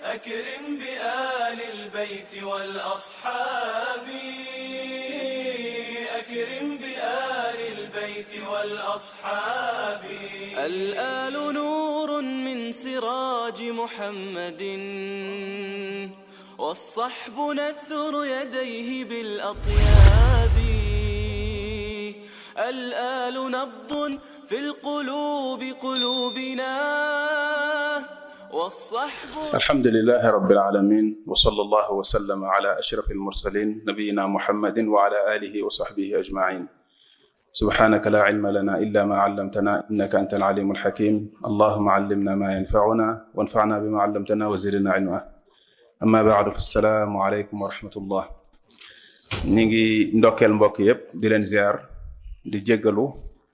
أكرم بآل البيت والأصحاب أكرم بآل البيت والأصحاب الآل نور من سراج محمد والصحب نثر يديه بالأطياب الآل نبض في القلوب قلوبنا والصحب الحمد لله رب العالمين وصلى الله وسلم على أشرف المرسلين نبينا محمد وعلى آله وصحبه أجمعين سبحانك لا علم لنا إلا ما علمتنا إنك أنت العليم الحكيم اللهم علمنا ما ينفعنا وانفعنا بما علمتنا وزدنا علما أما بعد فالسلام عليكم ورحمة الله نيجي ndokkeel mbokk yépp di leen ziar di jéggalu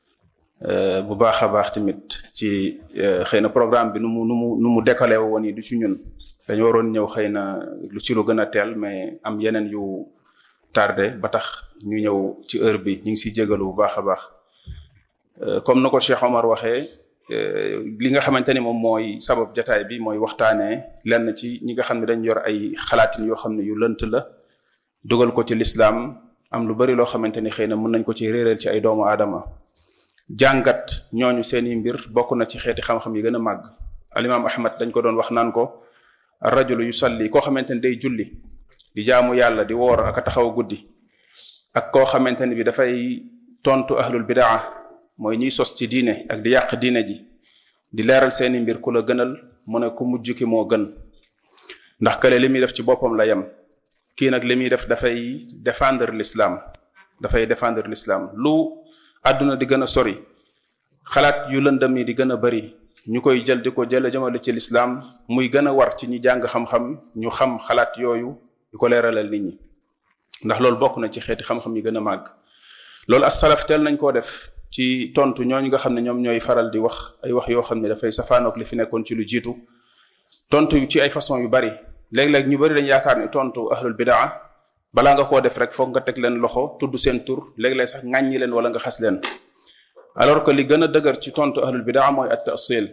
bu baax a baax tamit ci xëy na programme bi nu mu nu mu nu mu décalé woon yi du ci ñun dañu waroon ñëw xëy na lu ci lu gën a teel mais am yeneen yu tardé ba tax ñu ñëw ci heure bi ñu ngi siy jégalu bu baax a baax comme na ko Cheikh Omar waxee li nga xamante ni moom mooy sabab jataay bi mooy waxtaanee lenn ci ñi nga xam ne dañ yor ay xalaatin yoo xam ne yu lënt la dugal ko ci lislaam am lu bari loo xamante ni xëy na mën nañ ko ci réeral ci ay doomu aadama jàngat ñooñu seeni mbir bokk na ci xeeti xam-xam yi gën a màgg alimaam ahmad dañ ko doon wax naan ko rajulu yusalli koo xamante ni day julli di jaamu yàlla di woor ak a taxaw guddi ak koo xamante ni bi dafay tontu ahlul bidaa mooy ñiy sos ci diine ak di yàq diine ji di leeral seeni mbir ku la gënal mu ne ku mujj ki moo gën ndax kële li muy def ci boppam la yem kii nag li muy def dafay défendre l'islam dafay défendre l'islam lu àdduna di gën a sori xalaat yu lëndëm yi di gën a bari ñu koy jël di ko jële jëmale ci lislaam muy gën a war ci ñi jàng xam-xam ñu xam xalaat yooyu di ko leeralal nit ñi ndax loolu bokk na ci xeeti xam-xam yi gën a màgg loolu as salaf teel nañ koo def ci tontu ñooñu nga xam ne ñoom ñooy faral di wax ay wax yoo xam ne dafay safaanook li fi nekkoon ci lu jiitu tontu ci ay façon yu bari léeg-léeg ñu bari dañ yaakaar ni tontu ahlul bidaa balaa nga koo def rek foog nga teg leen loxo tudd seen tur léeg-léeg sax ŋàññi leen wala nga xas leen alors que li gën a dëgër ci tontu ahlul bidaa mooy at tasil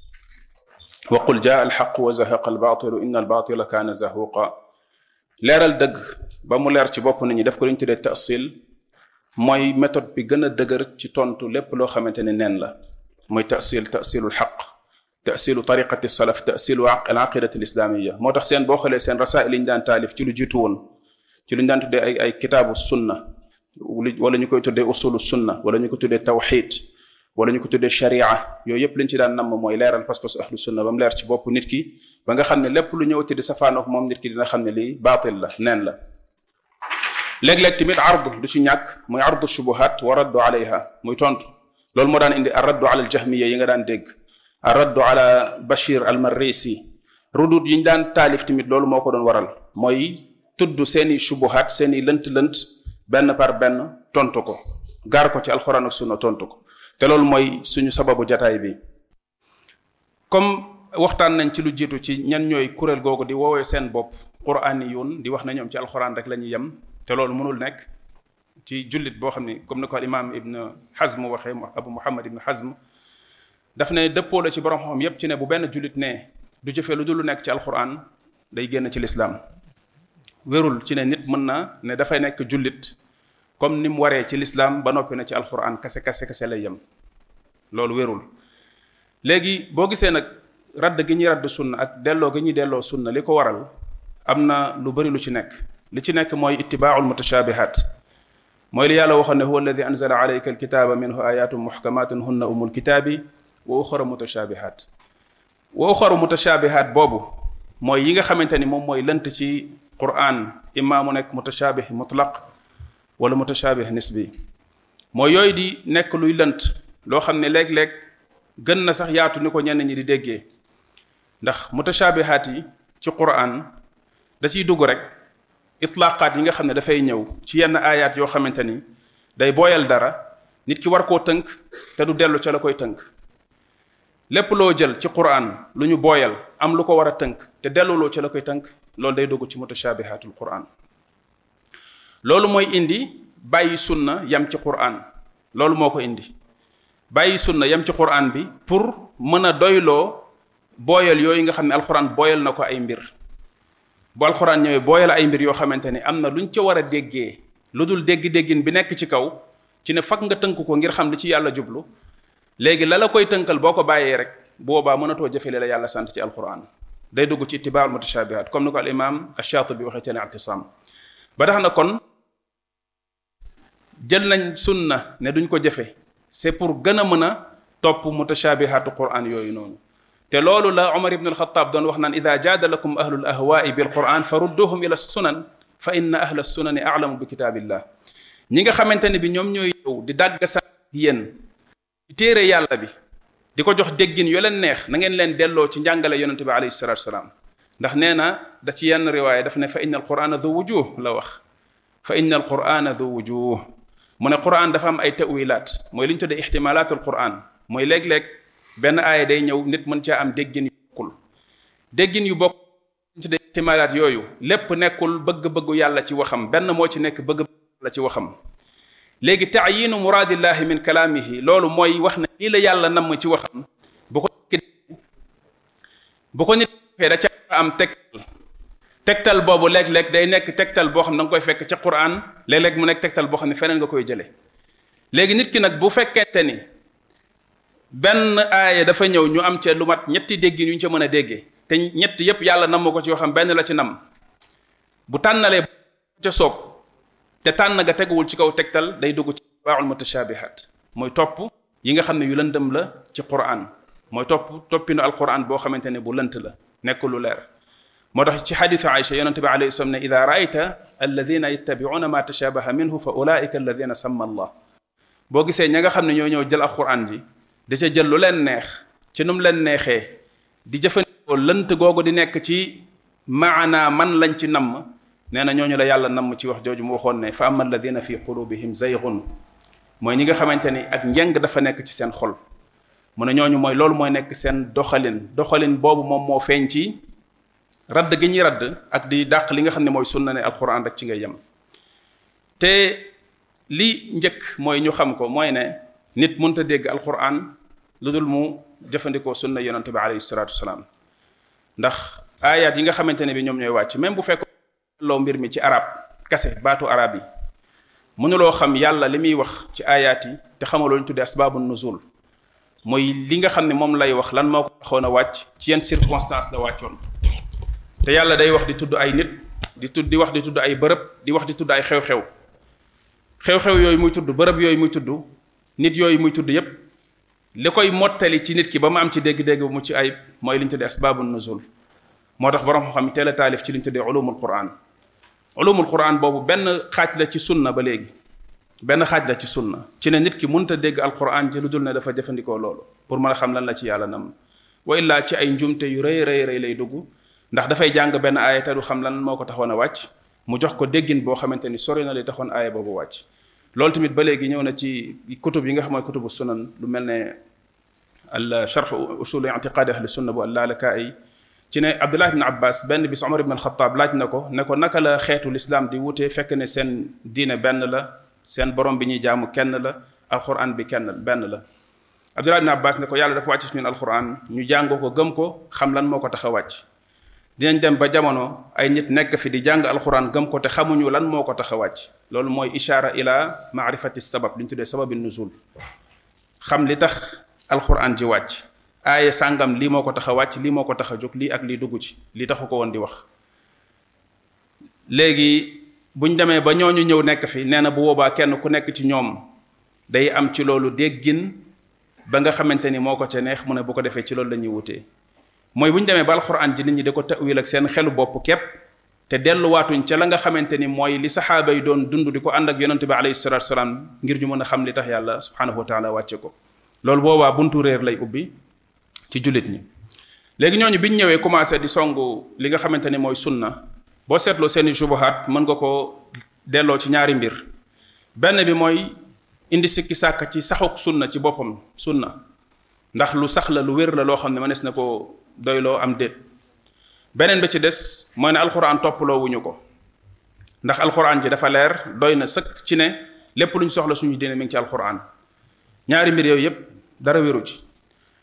wa qul jaa alxaq wa zahaqa albatilu inna albatila kaana zahuqa leeral dëgg ba mu leer ci bopp nit ñi def ko li ñu tuddee tasil mooy méthode bi gën a dëgër ci tontu lépp loo xamante ne neen la mooy tasil tasilu lxaq tasilu tariqati salaf tasilu al aqidati alislamiya moo tax seen boo xoolee seen rasail yi ñu daan taalif ci lu jiitu woon ci lu ñu daan tuddee ay ay kitaabu sunna wala ñu koy tuddee usulu sunna wala ñu ko tuddee tawxid wala ñu ko tuddee sharia yooyu yëpp liñ ci daan namm mooy leeral pas-pas ahlu sunna ba mu leer ci bopp nit ki ba nga xam ne lépp lu ñëwati di safaanook moom nit ki dina xam ne lii baatil la neen la léeg-léeg tamit ard du ci ñàkk muy ardu shubuhat wa raddu alayha muy tontu loolu moo daan indi ar raddu ala al jahmiya yi nga daan dégg ar raddu ala bashir al marrisi rudut yi ñu daan taalif tamit loolu moo ko doon waral mooy tudd seeni shubuhat seeni lënt-lënt benn par benn tontu ko gaar ko ci alxuraan ak sunna tontu ko te loolu mooy suñu sababu jataay bi comme waxtaan nañ ci lu jiitu ci ñan ñooy kuréel googu di woowee seen bopp quraaniyun di wax na ñoom ci alxuraan rek la ñuy yem te loolu mënul nekk ci jullit boo xam ne comme ni ko al imaam ibn Hazm waxee abu muhammad ibn Hazm daf ne dëppoo la ci borom xam yépp ci ne bu benn jullit ne du jëfee lu dul lu nekk ci alxuraan day génn ci lislaam wérul ci ne nit mën na ne dafay nekk jullit comme ni mu waree ci lislaam ba noppi na ci alquran kase kase kase lay yem loolu wérul léegi boo gisee nag radd gi ñuy radd sunna ak delloo gi ñuy delloo sunna li ko waral am na lu bari lu ci nekk li ci nekk mooy ittibaaul mutashabihat mooy li yàlla waxoon ne huwa alladi anzala alayka alkitaba minhu ayatun muhkamatun hunna umul kitaabi wa uxaru mutashabihat wa uxaru mutashabihat boobu mooy yi nga xamante ni moom mooy lënt ci quran imma mu nekk mutashabih mutlaq wala mutashabih nisbi mooy yooyu di nekk luy lënt loo xam ne léeg-léeg gën na sax yaatu ni ko ñenn ñi di déggee ndax mutashabihaat yi ci quran da ciy dugg rek itlaqaat yi nga xam ne dafay ñëw ci yenn aayaat yoo xamante ni day booyal dara nit ki war koo tënk te du dellu ca la koy tënk lépp loo jël ci quran lu ñu booyal am lu ko war a tënk te delluloo ca la koy tënk loolu day dugg ci mutashabihaatul quran loolu mooy indi bàyyi sunna yam ci quran loolu moo ko indi bàyyi sunna yam ci quran bi pour mën a doyloo booyal yooyu nga xam ne alxuraan booyal na ko ay mbir bu alxuraan ñëwee booyal ay mbir yoo xamante ni am na luñ ca war a déggee lu dul dégg-déggin bi nekk ci kaw ci ne fag nga tënk ko ngir xam li ci yàlla jublu léegi la la koy tënkal boo ko bàyyee rek boobaa mënatoo jëfe li la yàlla sant ci alxuraan day dugg ci itibaaul mutashabihat comme ni ko al imam ash-Shatibi waxee ci al-i'tisam ba tax na kon jël nañ sunna ne duñ ko jëfe c'est pour gën a mën a topp mutashabihatu quran yooyu noonu te loolu la Umar ibn al-Khattab doon wax naan ida jaadalakum ahlul ahwaai bil quran fa rudduhum ila sunan fa inna ahla sunani a'lamu bi kitaabillah ñi nga xamante ne bi ñoom ñooy yow di dàgg sa yéen ci téere yàlla bi di ko jox déggin yu leen neex na ngeen leen delloo ci njàngale yonente bi alayhi salatu wasalaam ndax nee na da ci yenn riwaaya daf ne fa inna alqurana du wujuh la wax fa inna alqurana du wujuh mu ne quran dafa am ay tawilaat mooy li ñu tuddee ixtimalaat alquran mooy léeg-léeg benn aaya day ñëw nit mën caa am déggin yu bokkul déggin yu bokk li ñu tuddee ixtimalaat yooyu lépp nekkul bëgg-bëggu yàlla ci waxam benn moo ci nekk bëgg la ci waxam léegi taayinu muraadillahi min kalaamihi loolu mooy wax na lii la yàlla namm ci waxam bu ko bu ko nit defee da ca am tegtal tegtal boobu léeg-léeg day nekk tegtal boo xam ne da nga koy fekk ca Qur'an léeg-léeg mu nekk tegtal boo xam ne feneen nga koy jëlee léegi nit ki nag bu fekkente ni benn aaya dafa ñëw ñu am ca lu mat ñetti dégg ñu ca mën a déggee te ñett yépp yàlla namm ko ci waxam benn la ci nam bu tànnalee ca soob te tànn ga teguwul ci kaw tegtal day dugg ci baaxul mutashabihat mooy topp yi nga xam ne yu lëndëm la ci Qur'an mooy topp toppinu alquran boo xamante ne bu lënt la nekk lu leer moo tax ci xadisu Aïcha yonente bi alayhi salaam ne ida raayta alladina yattabiuna ma tashabaha minhu fa ulaika alladina samma allah boo gisee ña nga xam ne ñoo ñëw jël alquran ji da ca jël lu leen neex ci nu mu leen neexee di jëfandikoo lënt googu di nekk ci maana man lañ ci namm nee na ñooñu la yàlla namm ci wax jooju mu waxoon ne fa ama alladina fi qulubihim zaygun mooy ñi nga xamante ni ak njeng dafa nekk ci seen xol mu ne ñooñu mooy loolu mooy nekk seen doxalin doxalin boobu moom moo feeñ ci radd gi ñuy radd ak di dàq li nga xam ne mooy sunna ne alquran rek ci ngay yem te li njëkk mooy ñu xam ko mooy ne nit mënta dégg alquran lu dul mu jëfandikoo sunna yonente bi alayhi salatu wasalaam ndax ayat yi nga xamante ne bi ñoom ñooy wàcc même bu fekk loo mbir mi ci arab kase baatu arab yi mënuloo xam yàlla li muy wax ci ayat yi te xamaloo ñu tuddee asbaabu nuzul mooy li nga xam ne moom lay wax lan moo ko taxoon a wàcc ci yenn circonstance la wàccoon te yàlla day wax di tudd ay nit di tudd di wax di tudd ay bërëb di wax di tudd ay xew-xew xew-xew yooyu muy tudd bërëb yooyu muy tudd nit yooyu muy tudd yépp li koy mottali ci nit ki ba mu am ci dégg-dégg bu mu ci ayib mooy li ñu tuddee asbaabu nuzul moo tax borom xam teel a taalif ci li ñu tuddee ulumul quran ulumul quran boobu benn xaaj la ci sunna ba léegi benn xaaj la ci sunna ci ne nit ki mënta dégg alquran ji lu dul ne dafa jëfandikoo loolu pour mën a xam lan la ci yàlla nam wa illaa ci ay njumte yu rëy rëy rëy lay dugg ndax dafay jàng benn aaya te du xam lan moo ko taxoon a wàcc mu jox ko déggin boo xamante ni sori na li taxoon aaya boobu wàcc loolu tamit ba léegi ñëw na ci kutub yi nga xam mooy kutubu sunan lu mel ne al charx usul i'tiqaadi ahli sunna bu al-Lalaka'i ci ne Abdullah ibn Abbas benn bis Omar ibn al-Khattab laaj na ko ne ko naka la xeetu lislaam di wutee fekk ne seen diine benn la seen borom bi ñuy jaamu kenn la alquran bi kenn benn la Abdullah ibn Abbas ne ko yàlla dafa wàcc ci ñun alquran ñu jàngoo ko gëm ko xam lan moo ko tax a wàcc dinañ dem ba jamono ay nit nekk fi di jàng alquran gëm ko te xamuñu lan moo ko tax a wàcc loolu mooy ishaara ila maarifati sabab li ñu tuddee sababi nuzul xam li tax alquran ji wàcc aaye sàngam lii moo ko tax a wàcc lii moo ko tax a jóg lii ak lii dugg ci lii taxu ko woon di wax léegi buñ demee ba ñooñu ñëw nekk fi nee na bu boobaa kenn ku nekk ci ñoom day am ci loolu déggin ba nga xamante ni moo ko ca neex mu ne bu ko defee ci loolu la ñuy wutee mooy bu ñu demee ba alxuraan ji nit ñi da ko tawil ak seen xelu bopp képp te delluwaatuñ ca la nga xamante ni mooy li saxaaba yi doon dund di ko ànd ak yonente bi alayhi salatu salaam ngir ñu mën a xam li tax yàlla subhanahu wa taala wàcce ko loolu boobaa buntu réer lay ubbi ci jullit ñi léegi ñooñu biñ ñëwee commencé di songu li nga xamante ni mooy sunna boo seetloo seeni jubahaat mën nga ko delloo ci ñaari mbir benn bi mooy indi sikki sàkk ci saxuk sunna ci boppam sunna ndax lu sax la lu wér la loo xam ne mënees na ko doyloo am déet beneen bi ci des mooy ne alxuraan toppaloo wuñu ko ndax alxuraan ji dafa leer doy na sëkk ci ne lépp lu ñu soxla suñu diine mi ngi ci alxuraan ñaari mbir yooyu yépp dara wéru ci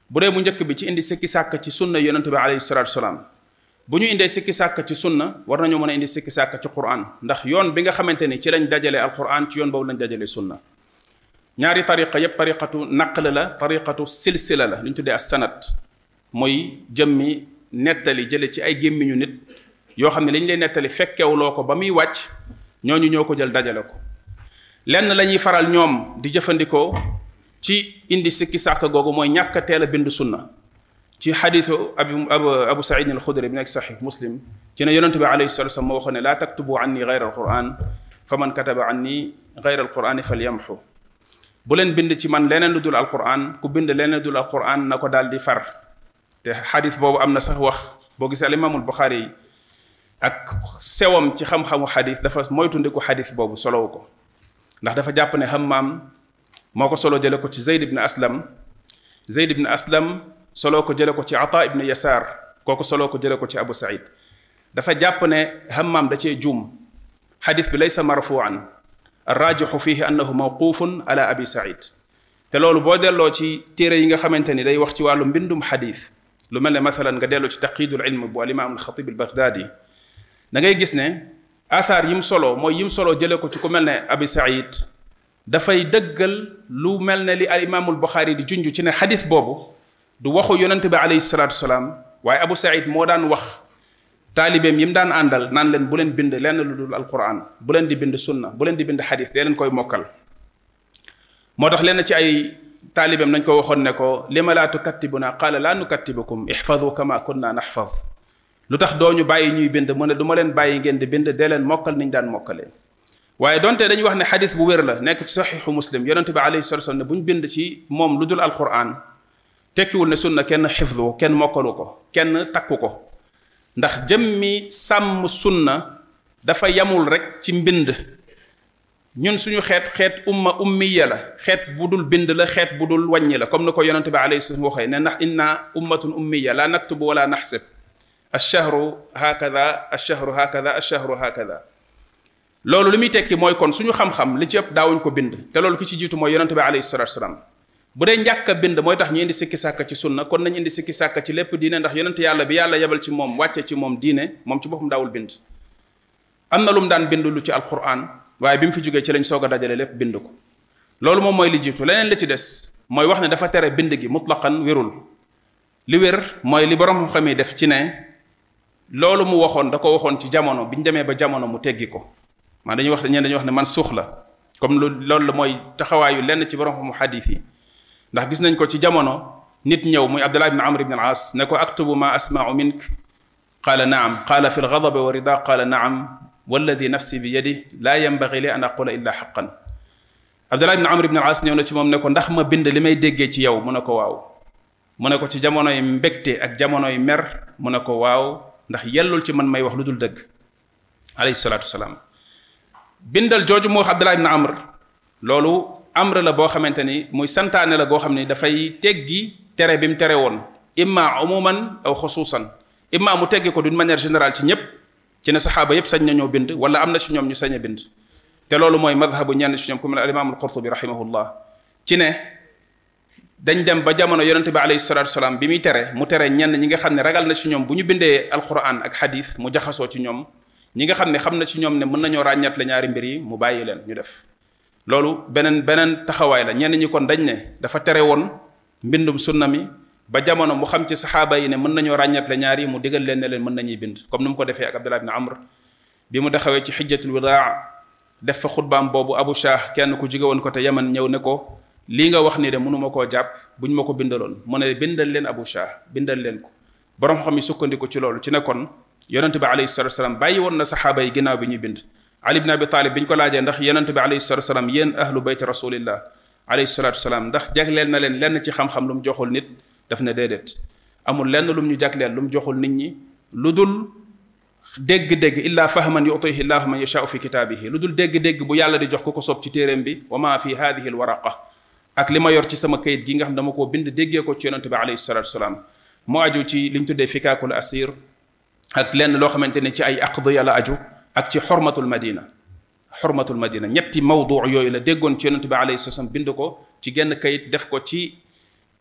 bu dee bu njëkk bi ci indi sikki sàkk ci sunna yonente bi alayhi salatu wasalaam bu ñu indee sikki sàkk ci sunna war nañoo mën a indi sikki sàkk ci quran ndax yoon bi nga xamante ni ci lañ dajale alquran ci yoon boobu lañ dajale sunna ñaari tariqa yépp tariqatu naql la tariqatu silsila la li ñu tuddee as sanat mooy jëmmi nettali jële ci ay gémmiñu nit yoo xam ne li ñu lay nettali fekkewuloo ko ba muy wàcc ñooñu ñoo ko jël dajale ko lenn la ñuy faral ñoom di jëfandikoo ci indi sikki sàkk googu mooy ñàkk a teel a bind sunna ci xadiisu abu abu abu saïd al xudri bi nekk saxiix muslim ci ne yonente bi alayhi salatu wasallam moo waxoon ne laa taktubu anni gayra alquran fa man kataba anni gayra alqurani falyamxu bu leen bind ci man leneen lu dul alquran ku bind leneen lu dul alquran na ko daal di far te xadis boobu am na sax wax boo gisee al imaamul buxaari yi ak sewam ci xam-xamu xadis dafa moytundiku xadis boobu solowu ko ndax dafa jàpp ne hammaam moo ko solo jële ko ci zeyd ibn aslam zeyd ibn aslam solo ko jële ko ci ata ibn yasaar kooku solo ko jële ko ci abu saïd dafa jàpp ne hammaam da cee juum xadis bi laysa marfuan arrajixu fihi annahu mawqufun ala abi saïd te loolu boo delloo ci téere yi nga xamante ni day wax ci wàllu mbindum xadis lu mel ne mathalan nga delloo ci taqidul ilm bu alimaam alxatib albaghdadi da ngay gis ne athar yim solo mooy yim solo jële ko ci ku mel ne abi saïd dafay dëggal lu mel ne li al imaamul buxaari di junj ci ne xadis boobu du waxu yonente bi alayhi salatu wasalaam waaye abu saïd moo daan wax taalibeem yi mu daan àndal naan leen bu leen bind lenn lu dul alquran bu leen di bind sunna bu leen di bind xadis dee leen koy mokkal moo tax lenn ci ay taalibeem nañ ko waxoon ne ko lima laa tukattibuna qaala laa nukattibukum ixfadu kama kunna naxfad lu tax doo ñu bàyyi ñuy bind mu ne du ma leen bàyyi ngeen di bind dee leen mokkal niñ daan mokkalee waaye donte dañuy wax ne xadis bu wér la nekk ci saxiixu muslim yonente bi alayhi salatu wasallam ne bu ñu bind ci moom lu dul alquran tekkiwul ne sunna kenn xifdu kenn mokkalu ko kenn takku ko ndax jëmmi sàmm sunna dafa yamul rek ci mbind ñun suñu xeet xeet umma ummiya la xeet bu dul bind la xeet bu dul wàññi la comme ni ko yonente bi alayhi salaam waxee ne ndax inna ummatun ummiya la naktubu wala naxsib alchahru hakada alchahru hakada alchahru hakada loolu li muy tekki mooy kon suñu xam-xam li ci ëpp daawuñ ko bind te loolu ki ci jiitu mooy yonente bi alayhi salatu wasalaam bu dee njàkk a bind mooy tax ñu indi sikki sàkk ci sunna kon nañ indi sikki sàkk ci lépp diine ndax yonente yàlla bi yàlla yebal ci moom wàcce ci moom diine moom ci boppam daawul bind am na lu mu daan bind lu ci alquran waaye bi mu fi jógee ci lañ soog a dajale lépp bind ko loolu moom mooy li jiitu leneen li ci des mooy wax ne dafa tere bind gi mutlaqan wérul li wér mooy li borom xam yi def ci ne loolu mu waxoon da ko waxoon ci jamono bi ñu demee ba jamono mu teggi ko maa dañuy wax ñeen dañuy wax ne man suux la comme lu loolu la mooy taxawaayu lenn ci borom xamu xadis yi ndax gis nañ ko ci jamono nit ñëw muy abdullah ibn amr ibn al as ne ko aktubu ma asma'u mink qaala naam qaala fi lgadabi wa rida qaala naam walladi nafsi bi yadi laa yanbagi li an aqula illa xaqan abdullah ibn amr ibn al as ñëw na ci moom ne ko ndax ma bind li may déggee ci yow mu ne ko waaw mu ne ko ci jamonoy mbégte ak jamonoy mer mu ne ko waaw ndax yellul ci man may wax lu dul dëgg alayhi salaatu wasalaam bindal jooju moo wax abdullah ibn amr loolu amr la boo xamante ni muy santaane la goo xam ni dafay teggi tere bi mu tere woon imma umuman aw xusuusan imma mu teggi ko d'une manière générale ci ñépp ci ne saxaaba yépp sañ nañoo bind wala am na ci ñoom ñu sañ a bind te loolu mooy madhabu ñenn ci ñoom ku mel al imam al qurtubi rahimahullah ci ne dañ dem ba jamono yonente bi alayhi salatu wasalaam bi muy tere mu tere ñenn ñi nga xam ne ragal na ci ñoom bu ñu bindee alquran ak xadis mu jaxasoo ci ñoom ñi nga xam ne xam na ci ñoom ne mën nañoo ràññat la ñaari mbir yi mu bàyyi leen ñu def loolu beneen beneen taxawaay la ñenn ñi kon dañ ne dafa tere woon mbindum sunna mi ba jamono mu xam ci saxaaba yi ne mën nañoo ràññat la ñaari mu digal leen ne leen mën nañuy bind comme ni mu ko defee ak abdullah ibn amr bi mu taxawee ci xijjatul wadaa def fa xutbaam boobu abu shah kenn ku jóge woon ko te yaman ñëw ne ko lii nga wax ni de mënuma koo jàpp bu ñu ma ko bindaloon mu ne bindal leen abu shah bindal leen ko borom xam yi sukkandiku ci loolu ci ne kon yonente bi alayhi salatu wasalaam bàyyi woon na saxaaba yi ginnaaw bi ñuy bind ali ibn abi talib bi ñu ko laajee ndax yonente bi alayhi salatu wasalaam yéen ahlu bayti rasulillah alayhi salatu wasalaam ndax jagleel na leen lenn ci xam-xam lu mu joxul nit daf ne déedéet amul lenn lu mu ñu jagleel lu mu joxul nit ñi lu dul dégg-dégg illa fahman yutihi llahu man yashaau fi kitaabihi lu dul dégg-dégg bu yàlla di jox ku ko soob ci téeréem bi wa ma fi hadihi alwaraqa ak li ma yor ci sama kayit gi nga xam dama koo bind déggee ko ci yonente bi alayhi salatu wasalaam mu aju ci li ñu tuddee fikaakul asir ak lenn loo xamante ne ci ay aqdiya la aju ak ci xormatul madina xormatul madina ñetti mawdu yooyu la déggoon ci yonente bi alayhi salaam bind ko ci genn kayit def ko ci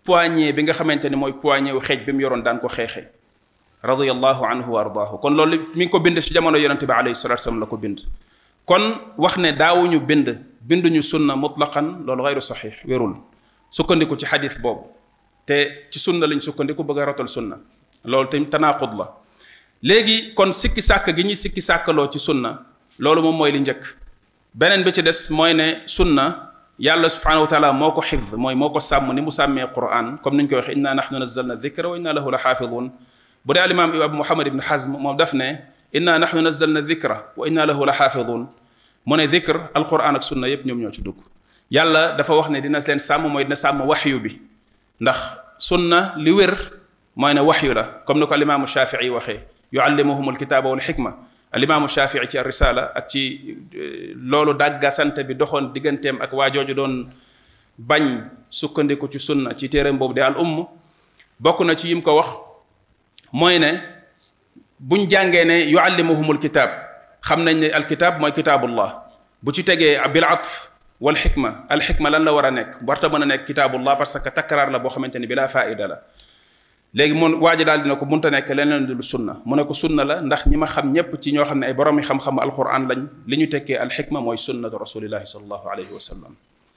poignée bi nga xamante ni mooy poignée wu xeej bi mu yoroon daan ko xeexee radiyallahu anhu wa ardaahu kon loolu mi ngi ko bind ci jamono yonente bi alayhi salatu wasallam la ko bind kon wax ne daawuñu bind binduñu sunna mutlaqan loolu gayru saxiix wérul sukkandiku ci xadis boobu te ci sunna lañ sukkandiku bëgg a rotal sunna loolu tamit tanaaqud la léegi kon sikki sàkk gi ñuy sikki sàkkaloo ci sunna loolu moom mooy li njëkk beneen bi ci des mooy ne sunna yàlla subhanahu wa taala moo ko xifd mooy moo ko sàmm ni mu sàmmee quran comme niñ koy waxe inna nahnu nazzalna dhikra wa inna lahu la xaafidun bu dee alimaam abu muhammad ibn hazm moom daf ne inna nahnu nazzalna dhikra wa inna lahu la xaafidun mu ne dhikr alquran ak sunna yépp ñoom ñoo ci dugg yàlla dafa wax ne dina leen sàmm mooy dina sàmm waxyu bi ndax sunna li wér mooy ne waxyu la comme ni ko alimaamu shafii waxee yuallimuhum alkitaaba wal xikma alimaamu shafii ci risala ak ci loolu dàgga sant bi doxoon digganteem ak waa jooju doon bañ sukkandiku ci sunna ci téereem boobu de al umm bokk na ci yim ko wax mooy ne buñ jàngee ne yuallimuhumul kitaab xam nañ ne alkitaab mooy kitaabullah bu ci tegee bil atf wal xikma al xikma lan la war a nekk warta mën a nekk kitaabullah parce que takkaraar la boo xamante ni bilaa faida la léegi mun waa ji daal dina ko munta nekk leneen lu sunna mu ne ko sunna la ndax ñi ma xam ñépp ci ñoo xam ne ay boroomi xam-xam alquran lañ li ñu tekkee alxikma mooy sunnatu rasulillahi salallahu alayhi wa sallam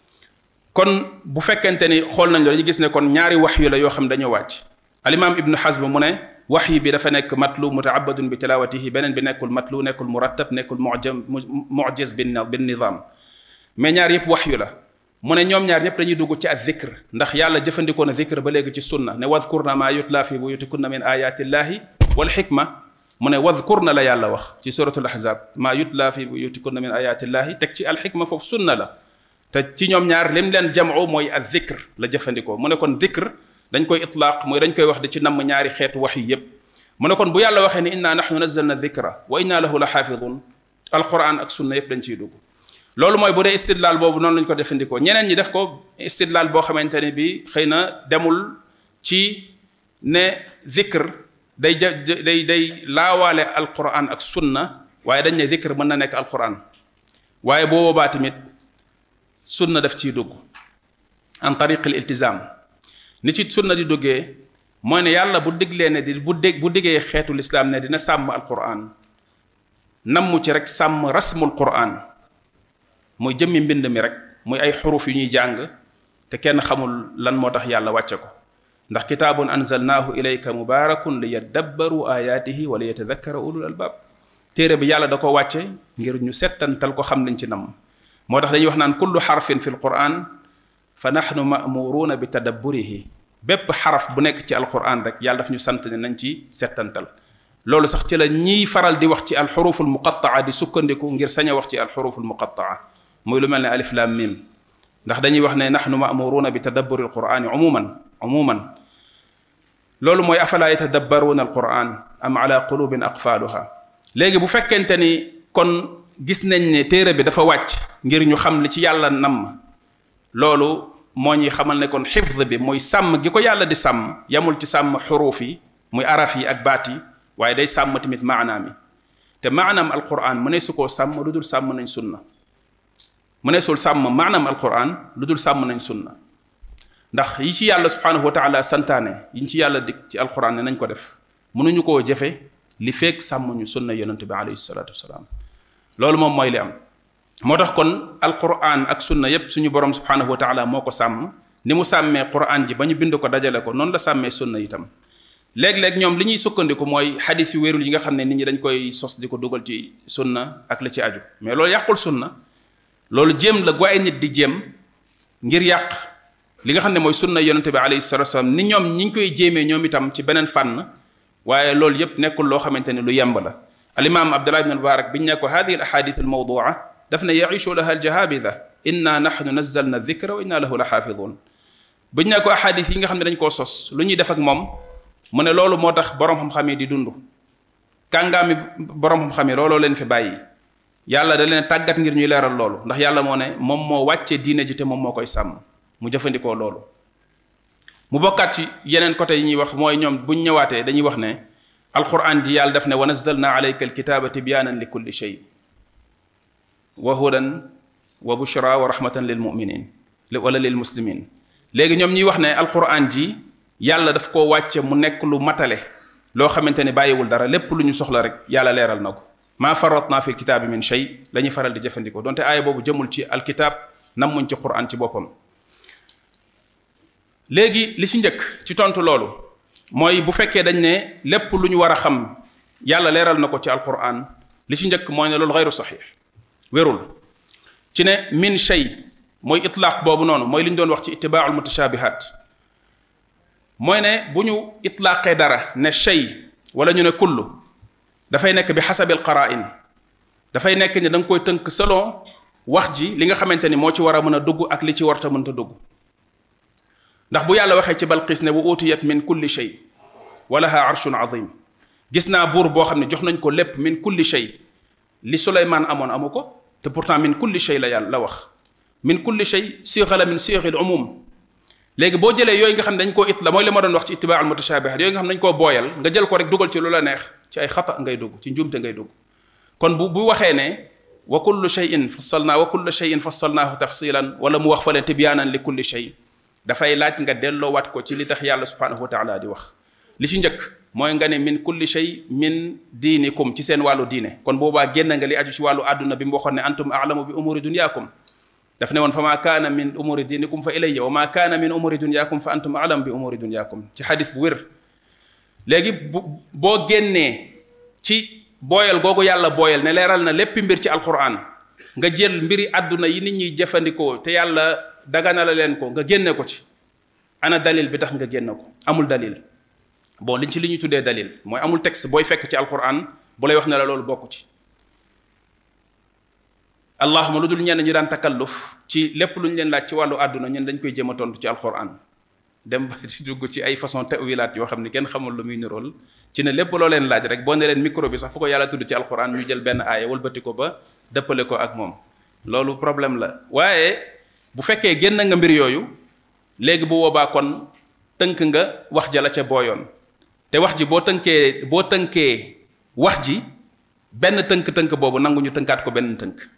kon bu fekkente ni xool nañ dañu gis ne kon ñaari wax yu la yoo xam dañoo wàcc alimaam ibnu xasm mu ne wax yi bi dafa nekk matlu mutaabadun bi tilawatihi beneen bi nekkul matlu nekkul murattab nekkul mujam mujiz bin bin nizam mais ñaar yëpp wax yu la mu ne ñoom ñaar ñëpp dañuy dugg ci ak zikr ndax yàlla jëfandikoo na zikr ba léegi ci sunna ne wadkurna ma yutla fi buyutikunna min ayatillahi wal xikma mu ne wadkurna la yàlla wax ci suratul ahzab ma yutla fi buyutikunna min ayatillahi teg ci al xikma foofu sunna la te ci ñoom ñaar lim leen jamu mooy ak zikr la jëfandikoo mu ne kon zikr dañ koy itlaaq mooy dañ koy wax di ci namm ñaari xeetu wax yi yépp mu ne kon bu yàlla waxee ne inna nahnu nazzalna dhikra wa inna lahu la xaafidun alquran ak sunna yépp dañ ciy dugg loolu mooy bu dee istidlaal boobu noonu lañ ko defandikoo ñeneen ñi def ko istidlaal boo xamante ne bi xëy na demul ci ne dhikr day ja day day laawaale alquran ak sunna waaye dañ ne dhikr mën na nekk alquran waaye boo boobaa tamit sunna daf ciy dugg an tariq al iltizam ni ci sunna di duggee mooy ne yàlla bu diglee ne di bu dég bu diggee xeetu lislaam ne dina sàmm alquran nammu ci rek sàmm rasmul quran mooy jëmmi mbind mi rek muy ay xuruf yu ñuy jàng te kenn xamul lan moo tax yàlla wàcce ko ndax kitaabun anzalnaahu ilayka mubaarakun li yaddabbaru ayaatihi wa li yatadakkara ulul albaab téere bi yàlla da ko wàcce ngir ñu settantal ko xam liñ ci namm moo tax dañuy wax naan kullu xarfin fi alquran fa nahnu ma'muruuna bi tadabburihi bépp xaraf bu nekk ci alquran rek yàlla daf ñu sant ne nañ ci settantal loolu sax ci la ñiy faral di wax ci alxuruful muqattaa di sukkandiku ngir sañ a wax ci alxuruful muqattaa muy lu mel ne alif lam mim ndax dañuy wax ne nahnu ma'muruuna bi tadabburi alqurani umuman umuman loolu mooy afala yatadabbaruuna alquran am ala qulubin aqfaaluha léegi bu fekkente ni kon gis nañ ne téere bi dafa wàcc ngir ñu xam li ci yàlla namm loolu moo ñuy xamal ne kon xifd bi mooy sàmm gi ko yàlla di sàmm yamul ci sàmm xuruuf yi muy araf yi ak baat yi waaye day sàmm tamit maanaam yi te maanaam alquran mu ne su koo sàmm lu dul sàmm nañ sunna mu ne sul sàmm maanaam alquran lu dul sàmm nañ sunna ndax yi ci yàlla subhanahu wa taala santaane yi ci yàlla dig ci alquran ne nañ ko def mënuñu koo jëfe li feek sàmm ñu sunna yonent bi alayhi salatu wasalaam loolu moom mooy li am moo tax kon alquran ak sunna yépp suñu borom subhanahu wa taala moo ko sàmm ni mu sàmmee quran ji ba ñu bind ko dajale ko noonu la sàmmee sunna itam léeg-léeg ñoom li ñuy sukkandiku mooy xadis yu wérul yi nga xam ne nit ñi dañ koy sos di ko dugal ci sunna ak la ci aju mais loolu yàqul sunna loolu jéem la gu ay nit di jéem ngir yàq li nga xam ne mooy sunna yonente bi alayhi salatu wasalam ni ñoom ñi ngi koy jéemee ñoom itam ci beneen fànn waaye loolu yépp nekkul loo xamante ne lu yemb la alimaam abdullah ibn mubarak biñ ne ko hadihi al ahadith al mawdua daf ne yaishu laha al jahabida inna nahnu nazzalna dhikra wa inna lahu la xaafidun biñ ne ko ahadith yi nga xam ne dañ koo sos lu ñuy def ak moom mu ne loolu moo tax borom xam-xam yi di dund kàngaami borom xam-xam yi looloo leen fi bàyyi yàlla da leen tàggat ngir ñuy leeral loolu ndax yàlla moo ne moom moo wàccee diine ji te moom moo koy sàmm mu jëfandikoo loolu mu bokkaat ci yeneen côté yi ñuy wax mooy ñoom buñ ñëwaatee dañuy wax ne alquran ji yàlla def ne wa nazzalna alayka alkitaba tibyanan li kulli shay wa hudan wa bushra wa rahmatan lil muminin wala lil muslimin léegi ñoom ñuy wax ne alquran ji yàlla daf koo wàcce mu nekk lu matale loo xamante ne bàyyiwul dara lépp lu ñu soxla rek yàlla leeral na ko maa faratna fi kitaabi min shay la ñuy faral di jëfandikoo donte aaya boobu jëmul ci alkitab nammuñ ci quran ci boppam léegi li ci njëkk ci tontu loolu mooy bu fekkee dañ ne lépp lu ñu war a xam yàlla leeral na ko ci alquran li ci njëkk mooy ne loolu xayru saxiix wérul ci ne min shay mooy itlaaq boobu noonu mooy li ñu doon wax ci itibaaul mutashabihat mooy ne bu ñu itlaaqee dara ne shay wala ñu ne kullu dafay nekk bi xasabil qara'in dafay nekk ne da nga koy tënk selon wax ji li nga xamante ni moo ci war a mën a dugg ak li ci warta mënta dugg ndax bu yàlla waxee ci balqis ne wa utiyat min kulli shay wa laha arshun azim gis naa buur boo xam ne jox nañ ko lépp min kulli shay li suleymaan amoon amu ko te pourtant min kulli shay la yàlla la wax min kulli shay sixa la min sixil umum léegi boo jëlee yooyu nga xam ne dañ koo it la mooy li ma doon wax ci itibaa al mutashabihat yooyu nga xam ne dañ koo booyal nga jël ko rek dugal ci lu la neex ci ay xata ngay dugg ci njuumte ngay dugg kon bu bu waxee ne wa kullu shayin fassalnaa wa kullu shayin fassalnaahu tafsilan wala mu wax fa leen tibyaanan li kulli shay dafay laaj nga delloowaat ko ci li tax yàlla subhanahu wa taala di wax li ci njëkk mooy nga ne min kulli shay min diinikum ci seen wàllu diine kon boobaa génn nga li aju ci wàllu àdduna bi mu waxoon ne antum aalamu bi umuri dunyaakum daf ne woon fa maa kaana min umuri diinikum fa ilayya wa maa kaana min umuri dunyaakum fa antum aalamu bi umuri dunyaakum ci xadis bu wér léegi bu boo génnee ci booyal googu yàlla booyal ne leeral na lépp mbir ci alquran nga jël mbiri àdduna yi nit ñuy jëfandikoo te yàlla dagana la leen ko nga génne ko ci ana dalil bi tax nga génne ko amul dalil bon liñ ci li ñuy tuddee dalil mooy amul texte booy fekk ci alquran bu lay wax ne la loolu bokku ci allahuma lu dul ñenn ñi daan takalluf ci lépp lu ñu leen laaj ci wàllu àdduna ñun dañ koy jéem a tontu ci alquran dem ba di dugg ci ay façon tawilaat yoo xam ne kenn xamul lu muy nirool ci ne lépp loo leen laaj rek boo ne leen micro bi sax fu ko yàlla tudd ci alquran ñu jël benn aaya wëlbati ko ba dëppale ko ak moom loolu problème la waaye bu fekkee génn nga mbir yooyu léegi bu boobaa kon tënk nga wax ja la ca booyoon te wax ji boo tënkee boo tënkee wax ji benn tënk-tënk boobu nangu ñu tënkaat ko benn tënk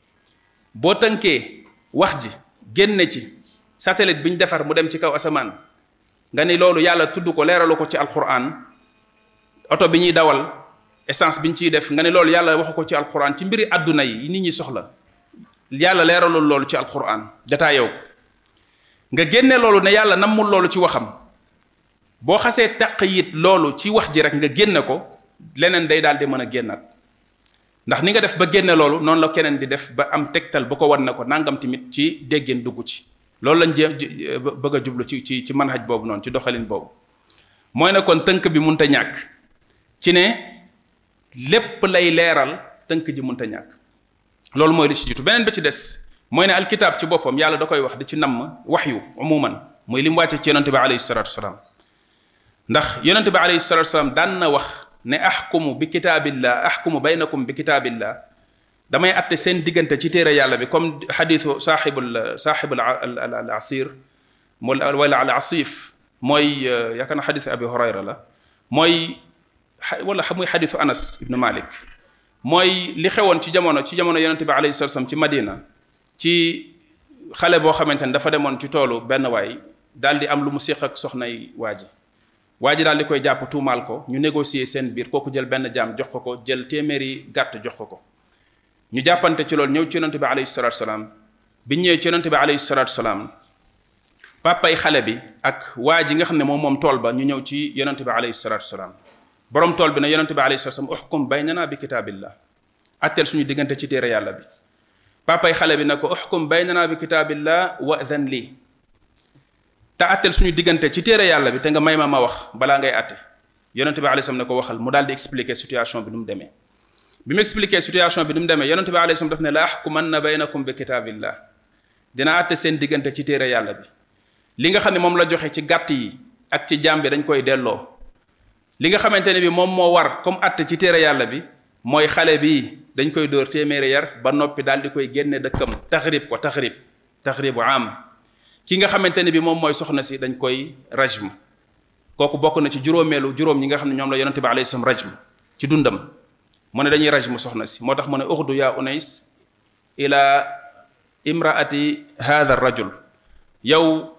boo tënkee wax ji génne ci satellite bi ñu defar mu dem ci kaw asamaan nga ni loolu yàlla tudd ko leeralu ko ci alquran oto bi ñuy dawal essence bi ñu ciy def nga ni loolu yàlla waxu ko ci alquran ci mbiri àdduna yi nit ñi soxla yàlla leeralul loolu ci alquran jataa yow ko nga génne loolu ne yàlla nammul loolu ci waxam boo xasee taq yit loolu ci wax ji rek nga génne ko leneen day daal di mën a génnaat ndax ni nga def ba génne loolu noonu la keneen di def ba am tegtal bu ko wan ne ko nangam tamit ci déggeen dugg ci loolu lañ jéem bëgg a jublu ci ci ci manhaj boobu noonu ci doxalin boobu mooy ne kon tënk bi munta ñàkk ci ne lépp lay leeral tënk ji munta ñàkk loolu mooy li ci jiitu beneen ba ci des mooy ne alkitaab ci boppam yàlla da koy wax di ci namm waxyu umuman mooy li mu wàcce ci yonente bi alayhi salatu wasalaam ndax yonente bi alayhi salatu wasalaam daan na wax ne axkumu bi kitaabillah axkumu baynakum bi kitaabillah damay atte seen diggante ci téere yàlla bi comme xadiisu saaxibul saaxibul al asir wala al asif mooy yaakaar na xadiisu abi hurayra la mooy wala muy xadiisu anas ibnu malik mooy li xewoon ci jamono ci jamono yonente bi alayhi salatu wasalaam ci madina ci xale boo xamante ne dafa demoon ci toolu benn waay daal di am lu mu séq ak soxnay waa ji waa ji daal di koy jàpp tuumaal ko ñu négocier seen biir kooku jël benn jaam jox ko ko jël téeméeri gàtt jox ko ko ñu jàppante ci loolu ñëw ci yonente bi alayhi salatu salaam bi ñëwee ci yonente bi alayhi salatu salaam papay xale bi ak waa ji nga xam ne moom moom tool ba ñu ñëw ci yonente bi alayhi salatu salaam borom tool bi ne yonente bi alayhi salatu salaam uxkum baynana bi kitaabillah atteel suñu diggante ci téere yàlla bi papay xale bi ne ko uxkum baynana bi kitaabillah wa adhan lii te atteel suñu diggante ci téere yàlla bi te nga may ma ma wax balaa ngay atte yonente bi alayhi salaam ne ko waxal mu daal di expliquer situation bi nu mu demee bi mu expliquer situation bi nu mu demee yonente bi alayhi salaam daf ne la axkumanna baynakum bi kitaabillah dina atte seen diggante ci téere yàlla bi li nga xam ne moom la joxe ci gàtt yi ak ci jaam bi dañ koy delloo li nga xamante ne bi moom moo war comme atte ci téere yàlla bi mooy xale bi dañ koy dóor téeméeri yar ba noppi daal di koy génne dëkkam taxrib ko taxrib taxribu am ki nga xamante ne bi moom mooy soxna si dañ koy rajm kooku bokk na ci juróomeelu juróom ñi nga xam ne ñoom la yonente bi alayhi salaam rajm ci dundam mu ne dañuy rajm soxna si moo tax mu ne uxdu yaa unais ila imraati hadha rajul yow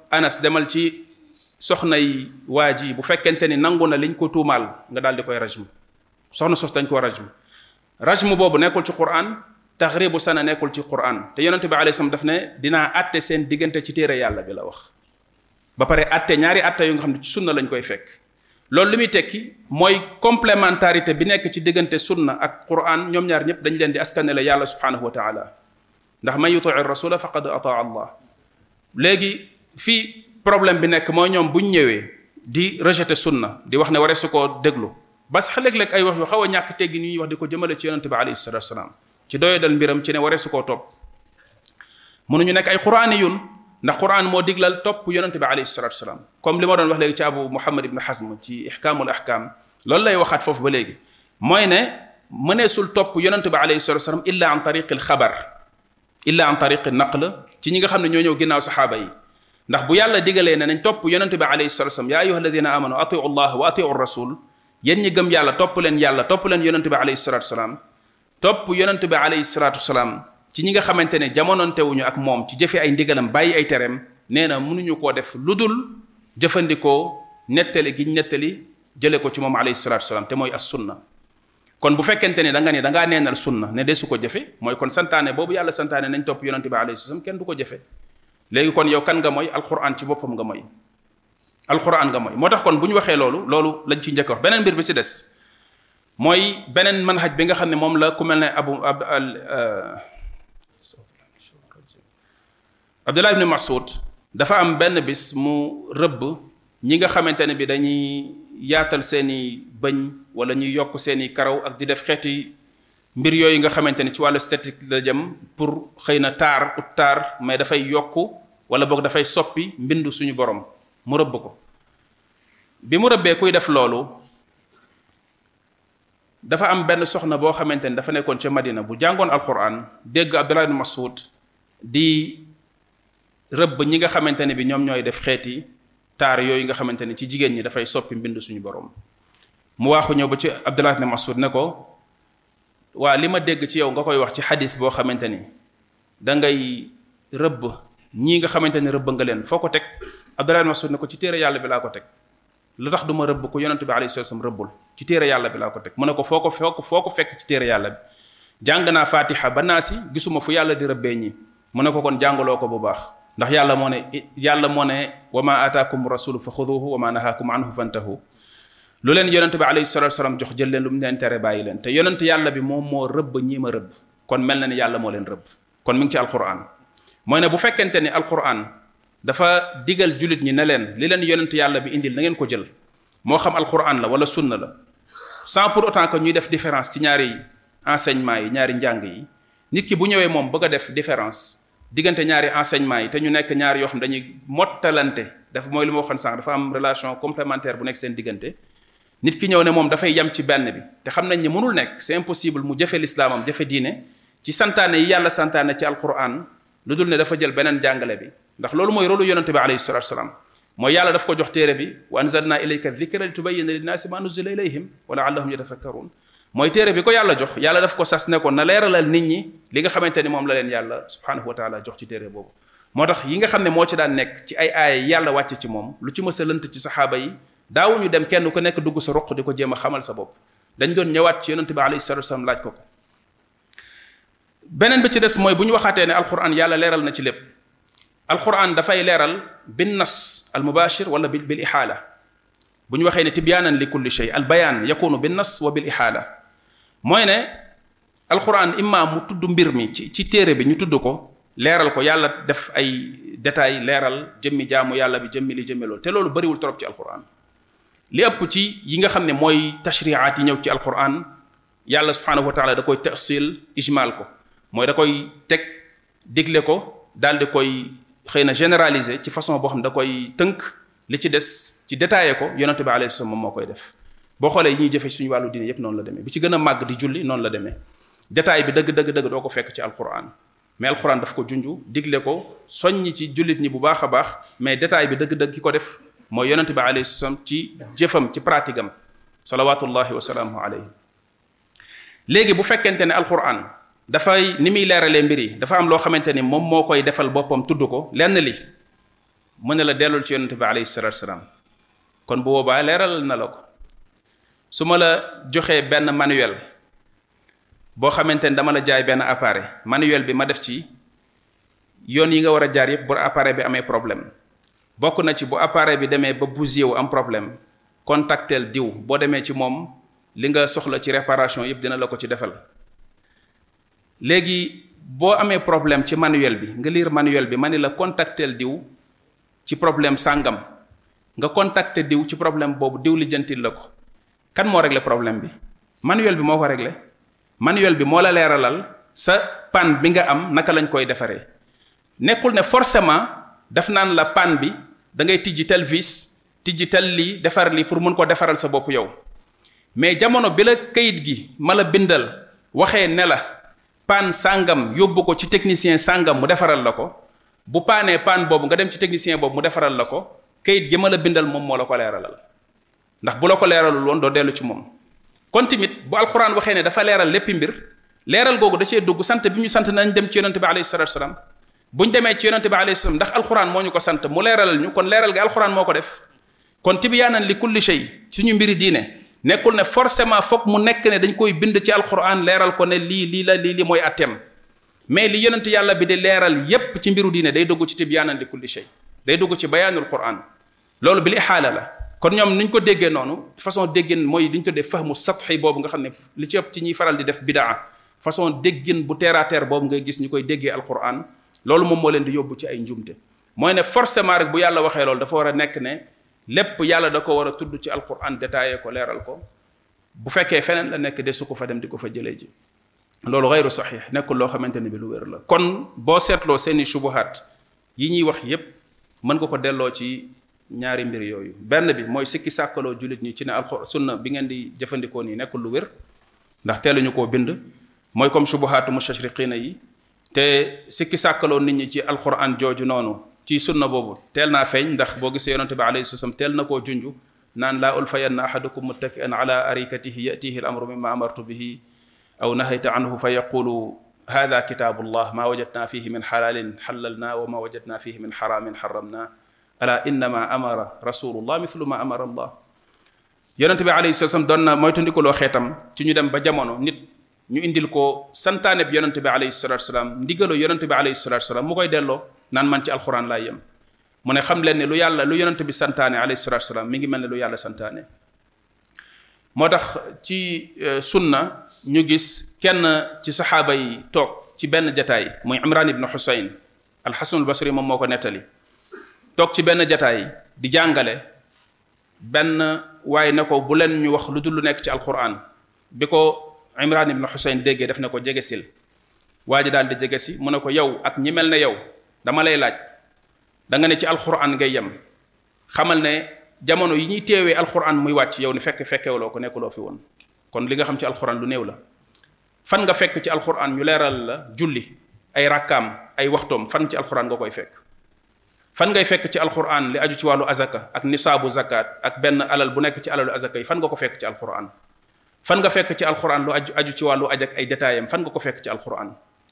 anas demal ci soxnay waa ji bu fekkente ni nangu na liñ ko tuumaal nga daal di koy rajm soxna sos dañ ko rajm rajm boobu nekkul ci quran taxribu sana nekkul ci quran te yonente bi alayhi salaam daf ne dinaa atte seen diggante ci téere yàlla bi la wax ba pare atte ñaari atte yu nga xam ne ci sunna lañ koy fekk loolu li muy tekki mooy complémentarité bi nekk ci diggante sunna ak quran ñoom ñaar ñëpp dañ leen di askanele yàlla subhanahu wa taala ndax man yutii rasula faqad ataa allah léegi fii problème bi nekk mooy ñoom buñ ñëwee di rejeter sunna di wax ne waree su koo déglu ba sax léeg-léeg ay wax yu xaw a ñàkk teggi ni ñuy wax di ko jëmale ci yonente bi alayhi salatu wasalaam ci doye dal mbiram ci ne waree su koo topp mënuñu nekk ay quraani yun ndax quran moo diglal topp yonente bi alayhi salatu wasalaam comme li ma doon wax léegi ci abu muhammad ibn hazm ci ihkaamul ahkam loolu lay waxaat foofu ba léegi mooy ne mëneesul topp yonente bi alayhi salatu wasalaam illa an tariqi al xabar illa an tariqi naql ci ñi nga xam ne ñoo ñëw ginnaaw saxaaba yi ndax bu yàlla digalee ne nañ topp yonente bi alayhi salatu wasalam yaa ayuha alladina amanu atiu allah wa atiu rasul yéen ñi gëm yàlla topp leen yàlla topp leen yonente bi alayhi salatu wasalam topp yonente bi alayhi salatu wasalam ci ñi nga xamante ne jamonontewuñu ak moom ci jëfe ay ndigalam bàyyi ay tereem nee na mënuñu koo def lu dul jëfandikoo nettali gi nettali jële ko ci moom alayhi salatu wasalam te mooy as sunna kon bu fekkente ne da nga ne da ngaa neenal sunna ne desu ko jëfe mooy kon santaane boobu yàlla santaane nañ topp yonente bi alayhi salaam kenn du ko jëfe léegi kon yow kan nga mooy alquran ci boppam nga mooy alquran nga mooy moo tax kon bu ñu waxee loolu loolu lañ ci njëkk wax beneen mbir bi ci des mooy beneen manhaj bi nga xam ne moom la ku mel ne abu ab abdullah ibni masud dafa am benn bis mu rëbb ñi nga xamante ne bi dañuy yaatal seeni bëñ wala ñuy yokk seeni karaw ak di def xeeti mbir yooyu nga xamante ni ci wàllu esthétique la jëm pour xëy na taar ut taar mais dafay yokk wala boog dafay soppi mbindu suñu borom mu rëbb ko bi mu rëbbee kuy def loolu dafa am benn soxna boo xamante ni dafa nekkoon ca Madina bu jàngoon alquran dégg Abdullah ibn Mas'ud di rëbb ñi nga xamante ne bi ñoom ñooy def xeeti taar yooyu nga xamante ni ci jigéen ñi dafay soppi mbindu suñu borom mu waaxu ñëw ba ci Abdullah ibn Mas'ud ne ko waa li ma dégg ci yow nga koy wax ci xadis boo xamante ni da ngay rëbb ñii nga xamante ni rëbb nga leen foo ko teg Abdullah ibn Mas'ud ne ko ci téere yàlla bi laa ko teg lu tax du ma rëbb ko yonente bi alayhi salaam rëbbul ci téere yàlla bi laa ko teg mu ne ko foo ko foo ko foo ko fekk ci téere yàlla bi jàng naa fatiha ba naa si gisuma fu yàlla di rëbbee ñi mu ne ko kon jàngaloo ko bu baax ndax yàlla moo ne yàlla moo ne wa ma ataakum rasulu fa xuduhu wa ma nahaakum anhu fantahu lu leen yonent bi alayhi salatu wasalam jox jël leen lu mu leen tere bàyyi leen te yonent yàlla bi moom moo rëbb ñii ma rëbb kon mel na ni yàlla moo leen rëbb kon mi ngi ci alquran mooy ne bu fekkente ni alquran dafa digal julit ñi ne leen li leen yonent yàlla bi indil na ngeen ko jël moo xam alquran la wala sunna la sans pour autant que ñuy def différence ci ñaari enseignement yi ñaari njàng yi nit ki bu ñëwee moom bëgg a def différence diggante ñaari enseignement yi te ñu nekk ñaari yoo xam dañuy mottalante dafa mooy li ma waxoon sànq dafa am relation complémentaire bu nekk seen diggante nit ki ñëw ne moom dafay yem ci benn bi te xam nañ ni mënul nekk c'est impossible mu jëfe lislaamam jëfe diine ci santaane yi yàlla santaane ci alquran lu dul ne dafa jël beneen jàngale bi ndax loolu mooy rôlu yonente bi alayhi salatu wasalaam mooy yàlla daf ko jox téere bi wa anzalna ilayka dhikra li tubayyina linnaasi ma nuzila ilayhim wa laallahum yatafakkarun mooy téere bi ko yàlla jox yàlla daf ko sas ne ko na leeralal nit ñi li nga xamante ni moom la leen yàlla subhanahu wa taala jox ci téere boobu moo tax yi nga xam ne moo ci daan nekk ci ay aaya yàlla wàcce ci moom lu ci mës a lënt ci saxaaba yi daawuñu dem kenn ku nekk dugg sa ruq di ko jéem a xamal sa bopp dañ doon ñëwaat ci yonente bi alayhi salatu wasalam laaj ko ko beneen bi ci des mooy bu ñu waxaatee ne alquran yàlla leeral na ci lépp alquran dafay leeral bin nas al mubashir wala bil bil ihaala bu ñu waxee ne tibyaanan li kulli shay al bayaan yakunu bin nas wa bil ihaala mooy ne alquran imma mu tudd mbir mi ci ci téere bi ñu tudd ko leeral ko yàlla def ay détails leeral jëmmi jaamu yàlla bi jëmmi li jëmmi loolu te loolu bariwul trop ci alquran li ëpp ci yi nga xam ne mooy tashriaat yi ñëw ci alquran yàlla subhanahu wa taala da koy tafsil ijmal ko mooy da koy teg digle ko daal di koy xëy na généraliser ci façon boo xam ne da koy tënk li ci des ci détaillé ko yonente bi alayhi salaam moom moo koy def boo xoolee yi ñuy jëfe suñu wàllu diine yépp noonu la demee bi ci gën a màgg di julli noonu la demee détail bi dëgg dëgg dëgg doo ko fekk ci alquran mais alquran daf ko junju digle ko soññi ci jullit ñi bu baax a baax mais détail bi dëgg-dëgg ki ko def mooy yonente bi alayhi salaam ci jëfam ci pratique am salawatullahi wa salaamuhu alayhi léegi bu fekkente ne alquran dafay ni muy leeralee mbir yi dafa am loo xamante ni moom moo koy defal boppam tudd ko lenn li mu ne la dellul ci yonente bi alayhi salatu salaam kon bu boobaa leeral na la ko su ma la joxee benn manuel boo xamante ni dama la jaay benn appareil manuel bi ma def ci yoon yi nga war a jaar yëpp bu appareil bi amee problème bokk na ci bu appareil bi demee ba bousillé wu am problème contactel diw boo demee ci moom li nga soxla ci réparation yëpp dina la ko ci defal léegi boo amee problème ci manuel bi nga lire manuel bi ma ni la contactel diw ci problème sàngam nga contacter diw ci problème boobu diw lijjantil la ko kan moo réglé problème bi manuel bi moo ko réglé manuel bi moo la leeralal sa panne bi nga am naka lañ koy defaree nekkul ne forcément daf naan la panne bi da ngay tijji tel vis tijji tel lii defar lii pour mun ko defaral sa bopp yow mais jamono bi la kayit gi ma la bindal waxee ne la panne sàngam yóbbu ko ci technicien sàngam mu defaral la ko bu paanee panne boobu nga dem ci technicien boobu mu defaral la ko kayit gi ma la bindal moom moo la ko leeralal ndax bu la ko leeralul woon doo dellu ci moom kon tamit bu alxuraan waxee ne dafa leeral léppi mbir leeral googu da cee dugg sant bi ñu sant nañ dem ci yonente bi alayhi salatu salaam bu ñu demee ci yonente bi alayhi salaam ndax alxuraan moo ñu ko sant mu leeralal ñu kon leeral gi alxuraan moo ko def kon tibyaanan li kulli shay suñu mbiri diine nekkul ne forcément foog mu nekk ne dañ koy bind ci alxuraan leeral ko ne lii lii la lii li mooy atteem mais li yonente yàlla bi di leeral yépp ci mbiru diine day dugg ci tibyaanan li kulli shay day dugg ci bayaanul quran loolu bil ixaala la kon ñoom niñ ko déggee noonu façon déggin mooy li ñu tuddee fahmu satxi boobu nga xam ne li ci ëpp ci ñuy faral di def bidaa façon déggin bu terre à terre boobu ngay gis ñu koy déggee alquran loolu moom moo leen di yóbbu ci ay njumte mooy ne forcément rek bu yàlla waxee loolu dafa war a nekk ne lépp yàlla da ko war a tudd ci alquran détaillé ko leeral ko bu fekkee feneen la nekk de su ko fa dem di ko fa jëlee ji loolu xayru saxiix nekkul loo xamante ne bi lu wér la kon boo seetloo seeni subuhaat yi ñuy wax yépp mën nga ko delloo ci ñaari mbir yooyu benn bi mooy sikki sàkkaloo jullit ñi ci ne alxur sunna bi ngeen di jëfandikoo nii nekkul lu wér ndax teeluñu koo bind mooy comme subuhaatu mustashriqina yi te sikki sàkkaloo nit ñi ci alquran jooju noonu ci sunna boobu teel naa feeñ ndax boo gisee yonente bi alayhi salaam teel na koo junju naan laa ulfayanna ahadukum muttaki'an ala arikatihi yatihi al amru mimma amartu bihi aw nahayta anhu fa yaqulu hada kitabullah ma wajadna fihi min halalin halalna wa ma wajadna fihi min haramin haramna ala innama amara rasulullah mithlu ma amara allah yonente bi alayhi salaam doon na moytandikuloo xeetam ci ñu dem ba jamono nit ñu indil ko santaane bi yonente bi alayhi salatu salaam ndigaloo yonente bi alayhi salatu salaam mu koy delloo naan man ci alxuraan laay yem mu ne xam leen ne lu yàlla lu yonente bi santaane alayhi salatu salaam mi ngi mel ne lu yàlla santaane moo tax ci sunna ñu gis kenn ci saxaaba yi toog ci benn jataay muy imran ibnu xusayn alxasanul basri moom moo ko nettali toog ci benn jataay di jàngale benn waaye ne ko bu leen ñu wax lu dul lu nekk ci alquran bi ko imran ibnu xusayn déggee def ne ko jege sil waa ji daal di jege si mu ne ko yow ak ñi mel ne yow dama lay laaj da nga ne ci alquran ngay yem xamal ne jamono yi ñuy teewee alquran muy wàcc yow ni fekk fekkewuloo ko nekkuloo fi woon kon li nga xam ci alquran lu néew la fan nga fekk ci alquran ñu leeral la julli ay rakkaam ay waxtoom fan ci alquran nga koy fekk fan ngay fekk ci alquran li aju ci wàllu azaka ak nisaabu zakat ak benn alal bu nekk ci alalu azaka yi fan nga ko fekk ci alquran fan nga fekk ci alquran lu aju aju ci wàllu aj ak ay détaillam fan nga ko fekk ci alquran